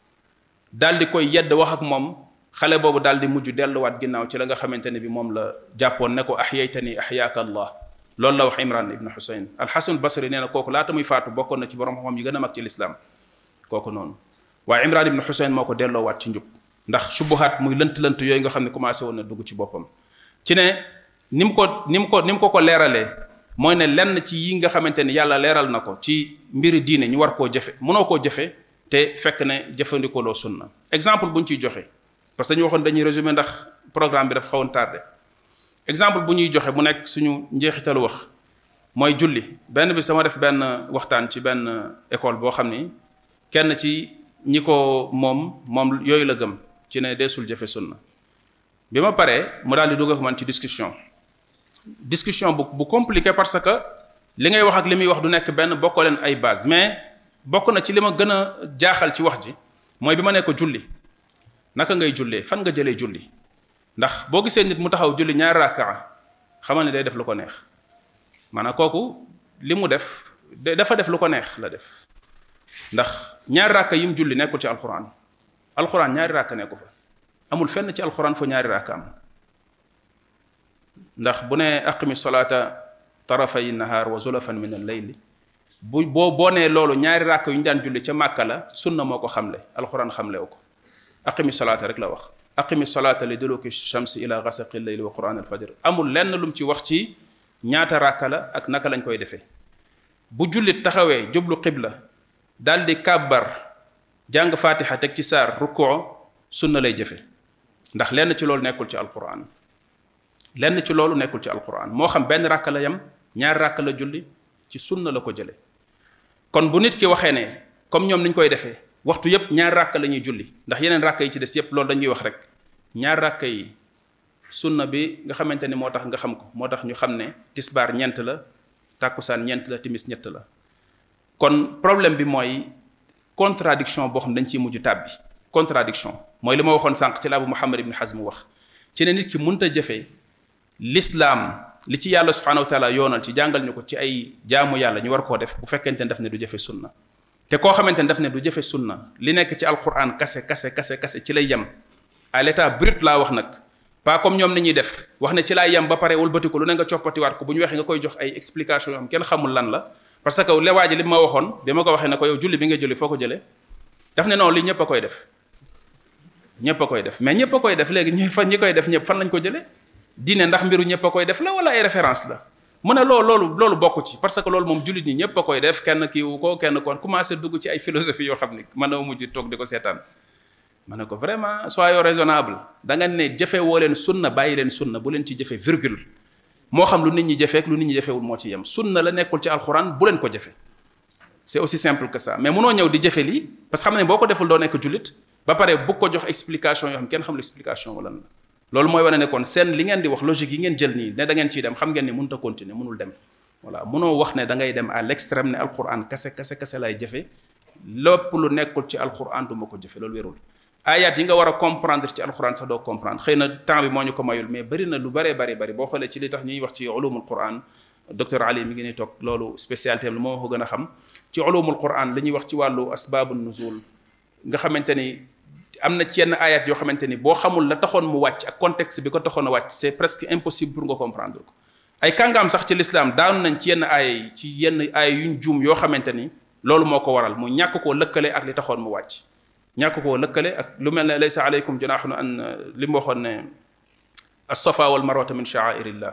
daal di koy yedd wax ak moom xale boobu daal di mujj delluwaat ginnaaw ci la nga xamante ne bi moom la jàppoon ne ko ahyaytani ahyaaka allah loolu la wax imran ibnu xusayn alxasan basri nee na kooku laata muy faatu bokkoon na ci borom xam-xam yi gën a mag ci lislaam kooku noonu waaye imran ibnu xusayn moo ko delloowaat ci njub ndax subuhaat muy lënt-lënt yooyu nga xam ne commencé woon na dugg ci boppam ci ne ni mu ko ni mu ko ni mu ko ko leeralee mooy ne lenn ci yi nga xamante ni yàlla leeral na ko ci mbiri diine ñu war koo jëfe mënoo koo jëfe te fekk ne jëfandikoo loo sunna exemple bu ñu ciy joxe parce que dañu waxoon dañuy résumé ndax programme bi dafa xawoon tardé exemple bu ñuy joxe mu nekk suñu njeexitalu wax mooy julli benn bi sama def benn waxtaan ci benn école boo xam ni kenn ci ñi ko moom moom yooyu la gëm ci ne deesul jëfe sunna bi ma paree mu daal di dugg ak man ci discussion discussion bu bu compliqué parce que li ngay wax ak li muy wax du nekk benn bokkoo leen ay base mais bokk na ci li ma gën a jaaxal ci wax ji mooy bi ma ne ko julli naka ngay jullee fan nga jëlee julli ndax boo gisee nit mu taxaw julli ñaari rakkaa xamal ne day def lu ko neex maanaam kooku li mu def dafa def lu ko neex la def ndax ñaari rakka yi mu julli nekkul ci alxuraan alxuraan ñaari rakka nekku fa amul fenn ci alxuraan fa ñaari rakka am ndax bu ne aqimi salaata tarafay nahaar wa zulafan min al layli bu boo boo nee loolu ñaari ràkk yu ñu daan julli ca màkka la sunna moo ko xamle alquran xamlewu ko aqimi salaata rek la wax aqimi salaata li duluki shamsi ila gasaqi layli wa quran al fajr amul lenn lum ci wax ci ñaata ràkka la ak naka lañ koy defee bu jullit taxawee jublu qibla daal di kàbbar jàng fatiha teg ci saar rukkoo sunna lay jëfe ndax lenn ci loolu nekkul ci alquran lenn ci loolu nekkul ci alquran moo xam benn ràkk la yem ñaari ràkk la julli ci sunna la ko jële kon bu nit ki waxee ne comme ñoom niñ koy defee waxtu yépp ñaari ràkk la ñuy julli ndax yeneen ràkk yi ci des yépp loolu dañuy wax rek ñaari ràkk yi sunna bi nga xamante ni moo tax nga xam ko moo tax ñu xam ne tisbaar ñeent la tàkkusaan ñeent la timis ñett la kon problème bi mooy contradiction boo xam dañ ciy mujj tàbbi contradiction mooy li ma waxoon sànq ci la Abu Muhammad ibn Hazm wax ci ne nit ki mënta jëfee l'islam li ci yàlla subhanahu wa taala yoonal ci jàngal ñu ko ci ay jaamu yàlla ñu war koo def bu fekkente ne daf ne du jëfe sunna te koo xamante ne daf ne du jëfe sunna li nekk ci alquran kase kase kase kase ci lay yem à l'état brut laa wax nag pas comme ñoom ni ñuy def wax ne ci laay yem ba pare wëlbati ko lu ne nga coppatiwaat ko bu ñu waxee nga koy jox ay explication yoo xam kenn xamul lan la parce que lewaa ji li ma waxoon bi ma ko waxee ne ko yow julli bi nga julli foo ko jëlee daf ne non li ñëpp a koy def ñëpp a koy def mais ñëpp a koy def léegi ñi fan ñi koy def ñëpp fan lañ ko jëlee diine ndax mbiru ñëpp a koy def la wala ay référence la mu ne loolu loolu loolu bokk ci parce que loolu moom jullit ñi ñëpp a koy def kenn kiiwu ko kenn kon commencé dugg ci ay philosophie yoo xam ni mën na mujj toog di ko seetaan ma ne ko vraiment soyons raisonnable da nga ne jëfe woo leen sunna bàyyi leen sunna bu leen ci jëfe virgule moo xam lu nit ñi jëfeek lu nit ñi jëfewul moo ci yem sunna la nekkul ci alxuraan bu leen ko jëfe c'est aussi simple que ça mais munoo ñëw di jëfe lii parce que xam ne boo ko deful doo nekk jullit ba pare bu ko jox explication yoo xam kenn xamul explication wala la loolu mooy wane ne kon seen li ngeen di wax logique yi ngeen jël nii ne da ngeen ciy dem xam ngeen ni mënut a continuer mënul dem voilà munoo wax ne da ngay dem à l'extrême ne alquran kase kase kase lay jëfe lépp lu nekkul ci alquran du ma ko jëfe loolu wérul ayat yi nga war a comprendre ci alquran sax doo comprendre xëy na temps bi moo ñu ko mayul mais bëri na lu bëree bëri bëri boo xoolee ci li tax ñuy wax ci ulumul quran docteur Ali mi ngi ni toog loolu spécialité am la moo ko gën a xam ci ulumul quran li ñuy wax ci wàllu asbabu nuzul nga xamante ni am na ci yenn ayat yoo xamante ni boo xamul la taxoon mu wàcc ak contexte bi ko taxoon a wàcc c'est presque impossible pour nga comprendre ko ay kàngaam sax ci l'islam daanu nañ ci yenn aaya yi ci yenn aaya yuñ juum yoo xamante ni loolu moo ko waral mu ñàkk koo lëkkale ak li taxoon mu wàcc ñàkk koo lëkkale ak lu mel ne laysa aleykum junahun an li mu waxoon ne as-safa wal marwata min sha'airillah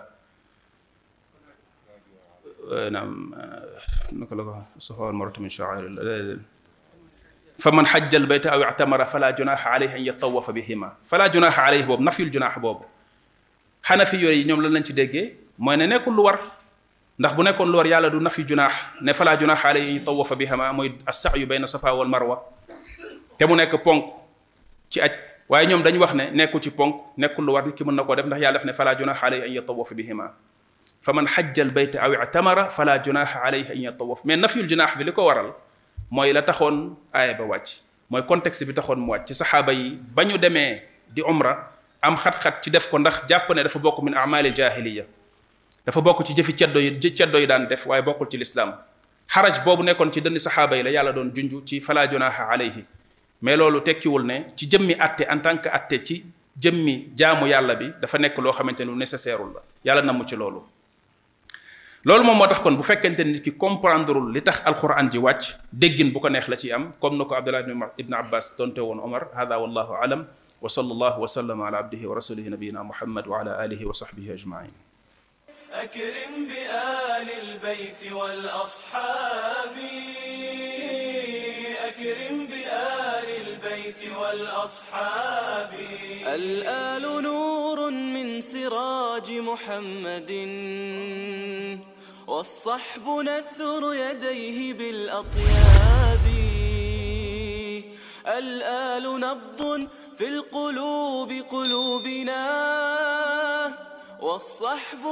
naam naka la ko as-safa wal marwata min sha'airillah fa man xajja al bayta aw i'tamara fala junaha alayhi an yatawafa bihima fala junaha alayhi boobu nafyul junaax boobu xanafi yooyu ñoom lan lañ ci déggee mooy ne nekkul lu war ndax bu nekkoon lu war yàlla du nafi junaax ne fala junaha alayhi an yatawafa bihima mooy as-sa'yu bayna safa wal marwa te mu nekk ponk ci aj waaye ñoom dañu wax ne nekkul ci ponk nekkul lu war nit ki mën na koo def ndax yàlla def ne fala junaha alayhi an yatawafa bihima fa man xajja al bayta aw i'tamara fala junaha alayhi an yatawaf mais nafyul junaax bi li ko waral mooy la taxoon aaya ba wàcc mooy contexte bi taxoon mu wàcc ci saxaaba yi ba ñu demee di umra am xat-xat ci def ko ndax jàpp ne dafa bokk min amali jahiliya dafa bokk ci jëfi ceddo yi ceddo yi daan def waaye bokkul ci lislaam xaraj boobu nekkoon ci dënn saxaaba yi la yàlla doon junj ci fala junaha alayhi mais loolu tekkiwul ne ci jëmmi atte en tant que atte ci jëmmi jaamu yàlla bi dafa nekk loo xamante ne lu nécessaire la yàlla namu ci loolu loolu moom moo tax kon bu fekkente nit ki comprendreul li tax alquran ji wàcc déggin bu ko neex la ci am comme na ko abdullah ibn abbas donte woon omar hada wallahu alam wa sallallahu wa sallama ala abdihi wa rasulihi nabiyina muhammad wa ala alihi wa sahbihi ajmain أكرم بآل البيت والأصحاب أكرم بآل البيت والأصحاب الآل نور من سراج محمد والصحب نثر يديه بالأطياب الآل نبض في القلوب قلوبنا والصحب